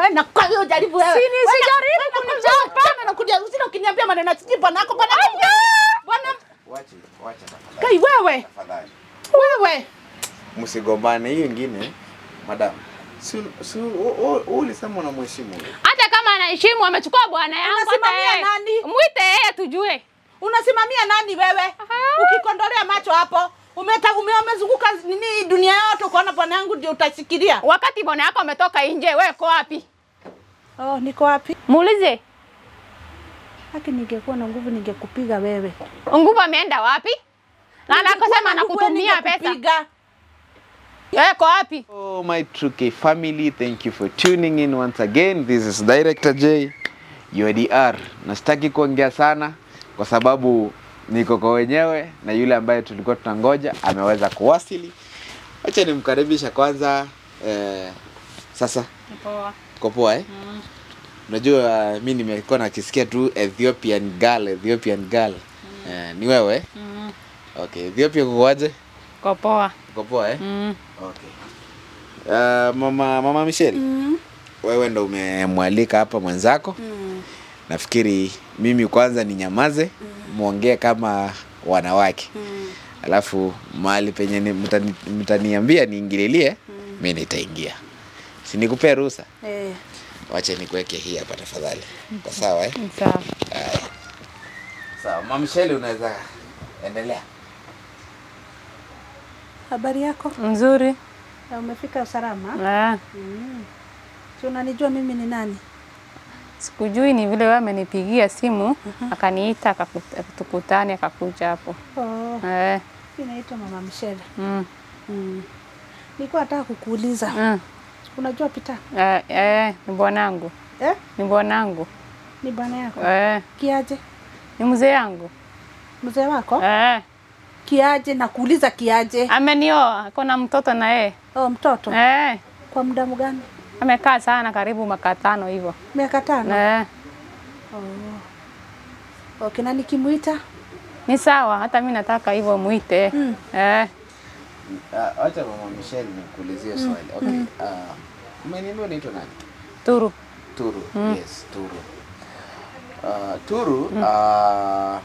Wewe na kwa hiyo jaribu wewe. Si ni- Wewe na- sijaribu wewe na- kunichapa. Tena nakuja usina ukiniambia maneno sijui bwana yako bwana. Bwana Wacha, wacha tafadhali. kai wewe. Tafadhali. Wewe. Msigombane hiyo ingine. Madam. Si si u- u- u- ulisema unamheshimu huyo. Hata kama anaheshimu amechukua bwana yangu hata Unasimamia yeye. nani? Mwite yeye tujue. Unasimamia nani wewe? Ukikondolea macho hapo. Umeta ume- umezunguka nini dunia yote ukaona bwana yangu ndio utashikilia. Wakati bwana yako ametoka nje, wewe uko wapi? Oh, niko wapi? Muulize. Haki ningekuwa na nguvu ningekupiga wewe. Nguvu ameenda wapi? Na anakosema Ningekuwa na nguvu anakutumia pesa. ningekupiga. Wewe uko wapi? Oh, my True K family, thank you for tuning in once again. This is Director J, your DR. Nasitaki kuongea sana kwa sababu niko kwa wenyewe na yule ambaye tulikuwa tunangoja ameweza kuwasili. Acha nimkaribisha kwanza. Eh, sasa Poa. uko poa eh? Unajua mi nimekuwa nakisikia tu Ethiopian girl, Ethiopian girl. Eh, ni wewe? Mm. Okay, Ethiopia kukoaje? Uko poa. Uko poa eh? Mm. Okay. Uh, mama mama Michelle. Mm. Wewe ndo umemwalika hapa mwenzako. Mm. Nafikiri mimi kwanza ni nyamaze muongee kama wanawake. Mm. Alafu mahali penye ni- mtani- mtaniambia niingililie, mi nitaingia. Si nikupee ruhusa? Eh. Wacha nikuweke hii hapa tafadhali. Kwa sawa eh? Sawa. Haya. Sawa, mama Michelle unaweza endelea. Habari yako? Nzuri. Na umefika salama? Ah, Mm. Si unanijua mimi ni nani? sikujui ni vile wewe amenipigia simu akaniita akaku- tukutane akakuja hapo. Oh, Eh. mimi naitwa Mama Michelle. Mm. Mm. Nilikuwa nataka kukuuliza. Mm. Unajua Pita? Eh, eh, ni bwanangu. Eh? Ni bwanangu. Ni bwana yako? Eh, Kiaje? ni mzee yangu. Mzee wako? Eh, Kiaje na kuuliza kiaje? amenioa, ako na mtoto na yeye. Oh, mtoto. Eh, Kwa muda mgani? amekaa sana karibu maka tano hivyo. Miaka tano. Eh, Oh. Okay, na nikimuita? ni sawa, hata mimi nataka hivyo muite. Mm. Eh, Uh, acha mama Michelle nikuulizie swali. Okay. Uh, umeniambia unaitwa nani? Turu. Turu. Yes, Turu. Uh, Turu, uh,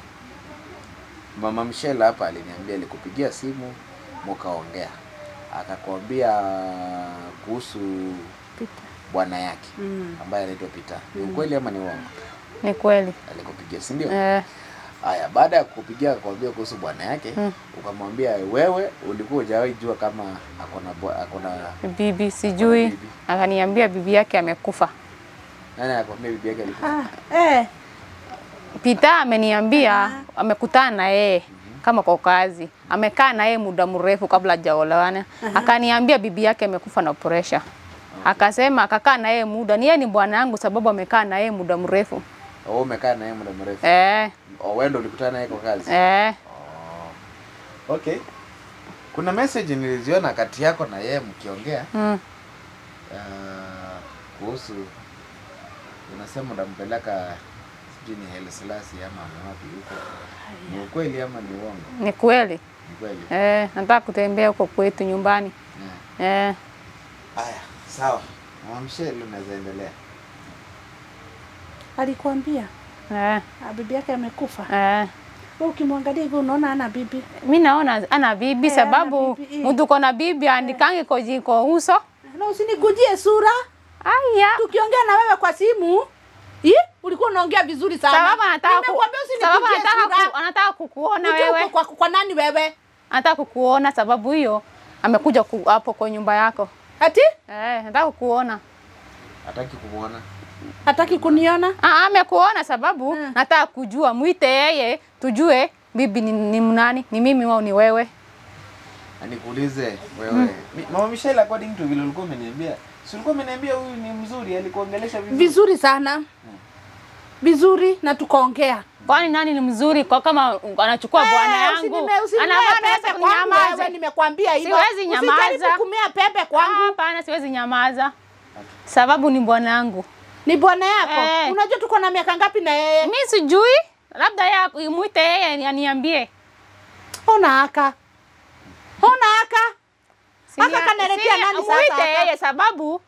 Mama Michelle hapa aliniambia alikupigia simu mukaongea. Akakwambia kuhusu Pita. bwana yake Mm. ambaye anaitwa Peter. Ni ukweli ama ni uongo? Ni kweli. Alikupigia, si ndio? Eh, Haya, baada ya kukupigia akakwambia kuhusu bwana yake, Mm. ukamwambia wewe ulikuwa hujawahi jua kama akona bwa- akona bibi sijui. Bibi. Akaniambia bibi yake amekufa. nani akwambia bibi yake alikufa? Ah, eh. Pita ameniambia amekutana na yeye kama kwa kazi, amekaa na yeye muda mrefu kabla hajaolewana. Akaniambia bibi yake amekufa na pressure. Akasema akakaa na yeye muda, ni yeye ni bwana yangu sababu amekaa na yeye muda mrefu. Wewe umekaa naye muda mrefu. Eh, Oh, wewe ndo ulikutana naye kwa kazi? eh, Okay. Kuna message niliziona kati yako na yeye mkiongea mm, uh, kuhusu unasema unampeleka sijui ni Haile Selassie ama ni wapi huko. Ni ukweli ama ni uongo? ni kweli. Ni kweli. Eh, nataka kutembea huko kwetu nyumbani. Yeah. Eh, Haya, sawa. Mama Michelle unaweza endelea. Alikuambia eh, ah, bibi yake amekufa. eh. Wewe ukimwangalia hivyo unaona ana bibi. Mi naona ana bibi Eh, sababu ana bibi, eh. mtu kona bibi andikangi kwa jiko uso. Na usinigujie sura. Aya. Tukiongea na wewe kwa simu, Ih, ulikuwa unaongea vizuri sana. Sababu anataka ku, Nimekuambia sababu usinigujie anataka sura. ku, anataka kukuona Ujue uko wewe. Kwa, kwa nani wewe? Anataka kukuona sababu hiyo amekuja ku, hapo kwa nyumba yako. Ati? Eh, anataka kukuona. Hataki kumuona. Hataki kuniona? Ah, amekuona sababu Mm. nataka kujua, mwite yeye tujue bibi ni, ni mnani, ni mimi au ni wewe. Na nikuulize wewe. Mi- Mama Michelle according to vile ulikuwa umeniambia, si ulikuwa umeniambia huyu ni mzuri, alikuongelesha vizuri. Vizuri sana. Vizuri na tukaongea. Kwani nani ni mzuri kwa kama anachukua bwana Eh, yangu? usinime- usinimee Anafaa pepe naweza kwangu wewe, kunyamaza. nimekwambia hilo. Siwezi nyamaza. Usijaribu kumea pepe Ah, kwangu. Hapana, siwezi nyamaza sababu ni bwana yangu. Ni bwana yako. Eh. Unajua tuko na miaka ngapi na yeye? Mi sijui, labda yeye mwite yeye aniambie. Ona haka. Ona haka. Si Haka ya- kanaletea si- nani sasa Mwite haka? yeye sababu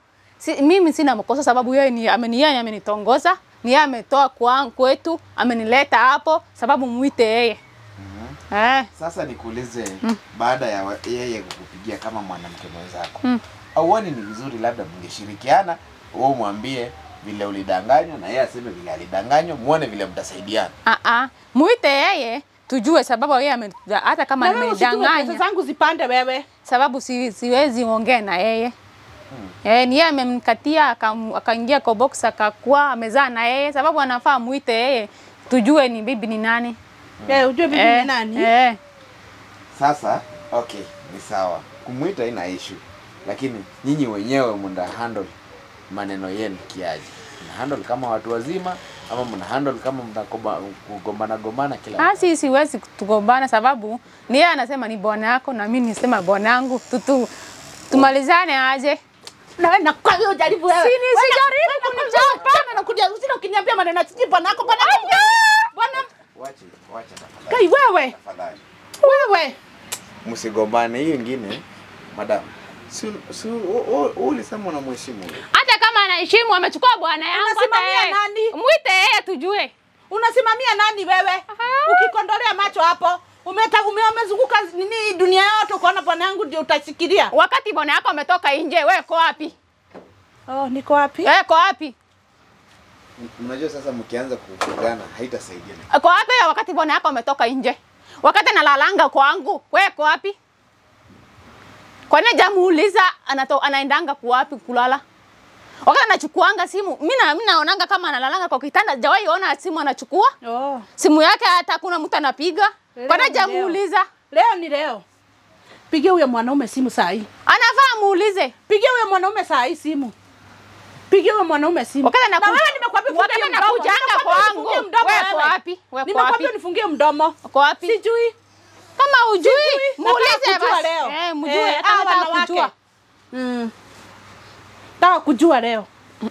si, mimi sina makosa sababu yeye ni ameni yeye amenitongoza, ni yeye ametoa kwa kwetu, amenileta hapo sababu muite yeye. Eh, Sasa nikuulize baada ya wa- yeye kukupigia kama mwanamke mwenzako Mm. auoni ni vizuri labda mngeshirikiana, wewe umwambie vile ulidanganywa na yeye aseme vile alidanganywa, muone vile mtasaidiana. ah ah, muite yeye tujue sababu yeye ame, hata kama Na wewe usijue pesa nimedanganya zangu zipande wewe. sababu si, siwezi ongea na yeye Eh, ni yeye amemkatia akam- akaingia kwa box akakuwa amezaa na yeye sababu anafaa muite yeye tujue ni bibi ni nani. Eh, ujue bibi Eh, ni nani? Eh. Sasa okay, ni sawa, kumwita ina issue, lakini nyinyi wenyewe mnda handle maneno yenu kiaje? Mna handle kama watu wazima ama mna handle kama mnagombana gombana kila wakati? Asi siwezi tugombana sababu ni yeye anasema ni bwana yako na mimi nisema bwana yangu tutu tumalizane aje. Na wewe nakwambia hiyo jaribu wewe. Si ni- Wewe na- sijaribu wewe nakuja hapa na kuja usina ukiniambia maneno ya sijui bwana yako bwana yako. Bwana Wache, wache tafadhali. kai wewe. Tafadhali. Wewe. Msigombane. Hiyo ingine, madam. Si si u- u- u- ulisema unamheshimu huyo. Hata kama anaheshimu amechukua bwana yangu hata Unasimamia yeye. nani? Muite yeye tujue. Unasimamia nani wewe? Ukikondolea macho hapo, umeta ume- umezunguka nini dunia yote ukaona bwana yangu ndio utashikilia. Wakati bwana yako ametoka nje, wewe ko wapi? Oh, niko wapi? Wewe ko wapi? M- Mnajua sasa mkianza kupigana haitasaidia. Ko wapi wakati bwana yako ametoka nje? Wakati nalalanga kwangu, wewe ko wapi? Kwa nini jamuuliza anato, anaendanga kuwapi kulala? Wakati anachukuanga simu, mimi na mimi naonanga kama analalanga kwa kitanda, jawahi ona simu anachukua. Oh. Simu yake hata kuna mtu anapiga. Kwa nini Leo ni leo. jamuuliza? Leo ni leo. Pigia huyo mwanaume simu saa hii. Anafaa muulize. Pigia huyo mwanaume saa hii simu. Pigia huyo mwanaume simu. Wakati na anakuja- wewe nimekwambia wakati ufungie mdomo. anakujanga Nimekwambia kwangu, ufungie mdomo wewe ko wewe. wapi? Wewe ko Nimekwambia wapi? nifungie mdomo. Uko wapi? Sijui. Kama ujui, Sijui. muulize Nataka kujua basi. leo. Eh, mjue Eh, hata hawa nataka wanawake. kujua. Mm. Nataka kujua leo.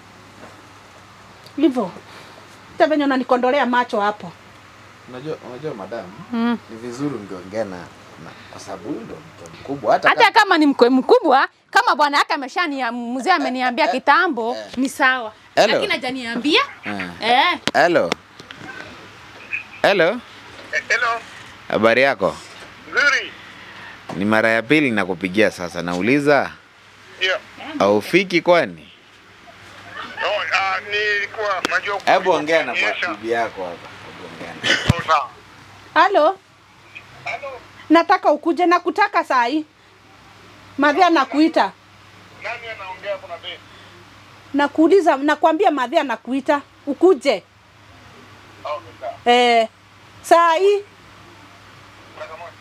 Hivyo. Hata venye unanikondolea macho hapo. Unajua unajua madam, Mm. ni vizuri ungeongea na na kwa sababu huyu ndo mtu mkubwa hata Hata kama kama ni mkwe mkubwa, kama bwana yake ameshani mzee ameniambia kitambo, ni sawa. Hello. Lakini hajaniambia. Eh. Eh. Hello. Hello. Hello. Habari yako? Nzuri. Ni mara ya pili nakupigia sasa. Nauliza Ndio. haufiki kwani? Oh, ah, nilikuwa najua Hebu ongea na Yes, sir. bibi yako hapa. Hebu ongea na. Oh, sawa. Halo? Hello. Nataka ukuje na kutaka saa hii. Madhia nakuita. Nani anaongea kuna bei? Nakuuliza, nakwambia Madhia nakuita. Ukuje. Okay, sawa. Eh, saa hii. Dakika moja.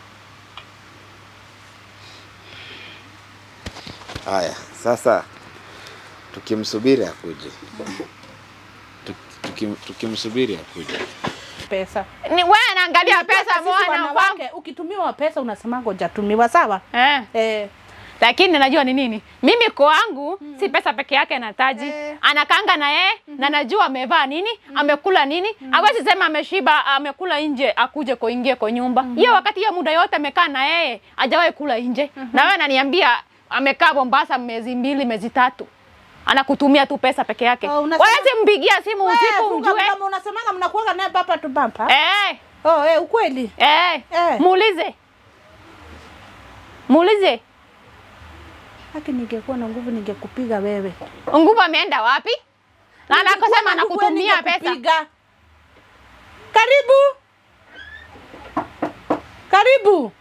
Haya, sasa tukimsubiri akuje. Tuk- tukim- Tukimsubiri akuje. Pesa. Ni wewe anaangalia pesa Sisi mwana wanawake, kwangu. ukitumiwa pesa unasemanga hujatumiwa, sawa? Eh. Eh. Lakini najua ni nini? Mimi kwangu si pesa peke yake nataji. Eh. Anakanga na yeye na najua amevaa nini, amekula nini. Hawezi sema ameshiba, amekula nje akuje kuingia kwa nyumba. Hiyo wakati hiyo muda yote amekaa na yeye, hajawahi kula nje. Na wewe ananiambia amekaa Mombasa miezi mbili, miezi tatu. Anakutumia tu pesa peke yake. Oh, unasema- Wawezi mpigia simu Wewe, usiku funga mjue. mdomo, unasemanga mnakuanga naye bapa tu bampa. Eh. Oh, eh, ukweli. Eh. Eh. Muulize. Muulize. Haki ningekuwa na nguvu ningekupiga wewe. Nguvu ameenda wapi? Na Ningekuwa anakosema na nguvu anakutumia pesa. ningekupiga. Karibu. Karibu.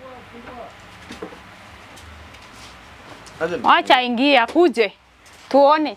Wacha ingia kuje tuone.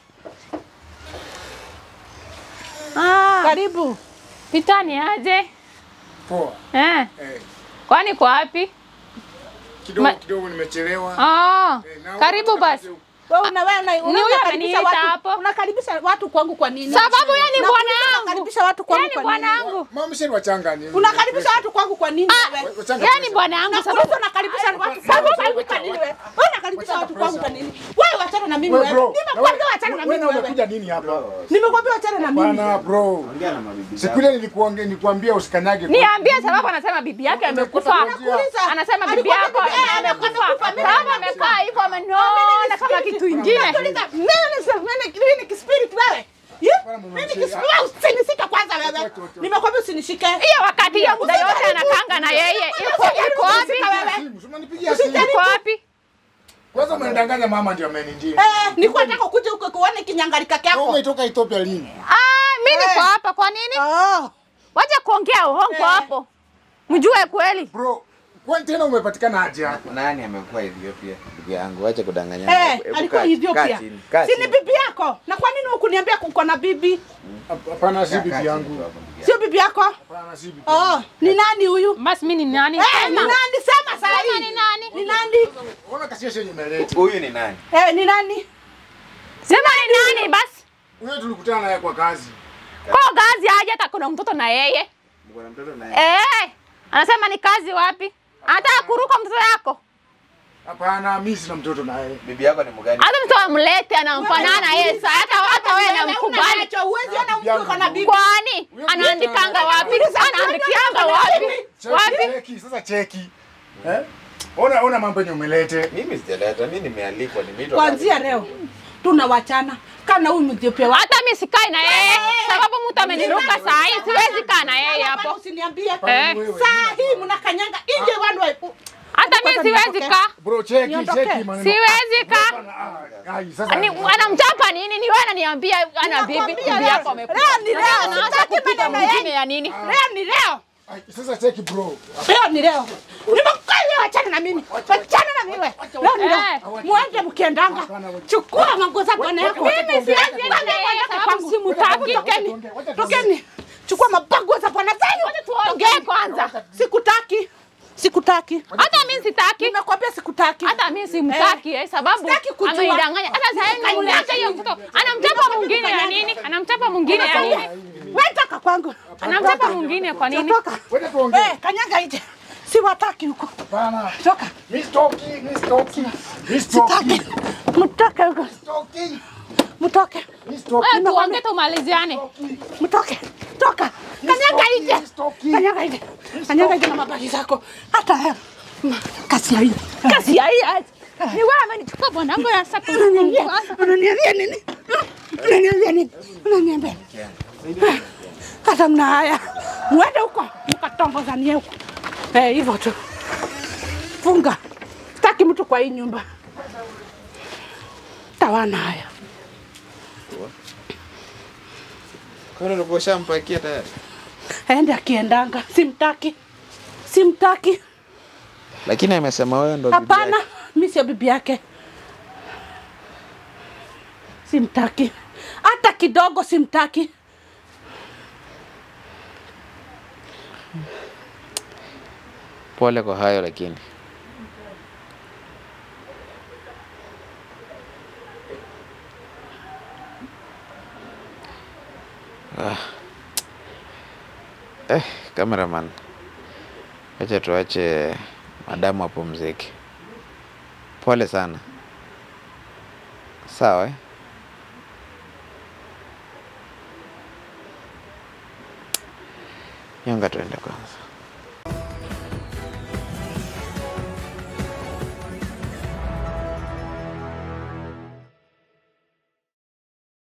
Ah, Karibu. pitani aje? Poa. Eh, Eh, kwani kwa wapi? kidogo Ma- kidogo nimechelewa. Ah, Eh, na karibu unataka basi. kazi- Wewe una wewe una Ni huyo unakaribisha ameniita watu. hapo. Unakaribisha watu kwangu kwa nini? Sababu yeye ni Na bwana kuuliza wangu. Unakaribisha watu kwangu Yeye ni kwa bwana nini? wangu. Mama msheni wachanga ni. Unakaribisha watu kwangu kwa nini wewe? Wachanga Yeye ni pressure. bwana wangu Na sababu kuuliza unakaribisha watu kwangu kwa nini wewe? Wewe unakaribisha watu kwangu kwa nini? Wewe wachana na na mimi Wewe wewe. bro. Nimekwambia wachana na Wewe mimi na wewe. umekuja nini hapa? Nimekwambia wachana na mimi. Bana bro. Ongea na mabibi Siku ile nilikuambia nilikuambia usikanyage. Niambie sababu anasema bibi yake amekufa. Nakuuliza. Anasema bibi Alikuwa yako bibi yake amekufa. amekufa. Mimi Sababu nimesikia. amekaa hivyo amenona kama kitu ingine. Tuliza. Mimi ni mimi ni mimi ni spirit wewe. Yeah? Bwana mama Mimi ni mzee, spirit. Wewe usinishike kwanza wewe. Wacha, wacha. Nimekwambia usinishike. Hiyo wakati hiyo muda yote anakanga na yeye. Iko iko wapi? Simu, si unanipigia simu. Iko wapi? Kwanza umenidanganya mama ndio ameninjia. Eh, nilikuwa nataka kuja huko kuone kinyangalika Wewe kyako. umetoka Ethiopia lini? Ah, mimi niko hapa kwa nini? Oh. Wacha kuongea uongo hapo. Mjue kweli. Bro, kwani tena umepatikana aje hapa? Nani amekuwa Ethiopia? Ndugu yangu, acha kudanganyana. Eh, Hebu alikuwa kaa- Ethiopia. kaa chini, kaa Si ni chini. bibi yako? Na kwa nini hukuniambia uko na bibi? Hapana, si Kaa bibi chini yangu. tu hapo, ndugu yangu. Sio bibi yako? Hapana, si bibi. Oh, ni nani huyu? Basi mimi ni nani? Eh, ni nani? Sema saa Sema hii. ni nani? Ni nani? Ona kasia yenye meleta. Huyu ni nani? Eh, ni nani? Sema ni nani basi? Huyo tulikutana naye kwa kazi. Kwa gazi aje hata kuna mtoto na yeye. Mko na mtoto naye? Eh, anasema ni kazi wapi? Anataka kuruka mtoto yako. Hapana, mimi sina mtoto naye. Bibi yako ni mgani? Hata mtoto amlete anamfanana yeye sasa hata hata wewe namkubali. Unacho, huwezi ona mtu uko na bibi. Kwani anaandikanga wapi? Anaandikianga wapi? Wapi? Cheki, cheki, sasa cheki. Eh? Ona ona mambo yenye umelete. Mimi sijaleta, mimi nimealikwa, nimeitwa. Kuanzia leo tunawachana. Kana huyu Ethiopia wa Hata mimi sikai na yeye sababu mtu ameniruka saa hii siwezi kaa na yeye hapo. Usiniambie. Eh. Wewe, Saa hii mnakanyanga nje wandu. Hata mimi siwezi kaa. Bro, cheki, Niondoke. cheki maneno. Siwezi kaa. Hapana, ah, ai, sasa. Ni anamchapa nini? Ni wewe ananiambia ana bibi bibi yako amekufa. Leo ni leo. Anaanza Sitaki kupiga maneno mwingine yenu. ya nini? Leo ni leo. Ai, Sasa cheki bro. Leo ni leo. Nimekuambia wachana na mimi. Wachana na mimi. Leo ni Eh. leo. Muende mkiendanga. Chukua manguo za bwana yako. Mimi siwezi enda na yeye sababu simutaki. Tokeni. Tokeni. Chukua mabango za bwana zenu. Tuongee kwanza. Sikutaki. Sikutaki. Hata mimi sitaki. Nimekwambia sikutaki. Hata mimi simtaki eh, sababu Sitaki kujua. amenidanganya. Hata sasa hivi namleta hiyo mtoto. Anamchapa mwingine ya nini? Anamchapa mwingine ya nini? Wewe toka kwangu. Anamchapa mwingine kwa nini? Toka. Wewe tuongee. Eh, kanyaga nje. Siwataki huko. Hapana. Toka. Mimi sitoki, mimi sitoki. Mimi Sitaki. sitoki. Mtoke huko. Sitoki. Mtoke. Mimi sitoki. Wewe tuongee tumaliziane. Mtoke. Toka. Kanyaga nje. Sitoki. Kanyaga nje. Kanyaga nje na mabaki zako. Hata wewe. Kasi ya hii. Kasi ya hii. aje. Ni wewe amenichukua bwanangu ya sasa. Unaniambia unaniambia nini? Unaniambia nini? Unaniambia. Kata mna haya. Mwende huko mkatongozanie huko. Eh, hivyo tu. Funga. Sitaki mtu kwa hii nyumba. Tawana haya. Kwa nini ulikuwa ushampakia tayari? Aende akiendanga. Simtaki. Simtaki. Lakini amesema wewe ndo bibi Hapana, yake. mimi sio bibi yake. Simtaki. Hata kidogo simtaki. Pole kwa hayo lakini. Ah. Eh, cameraman. Acha tuache madamu apumzike. Pole sana. Sawa eh? Nyonga tuende kwanza.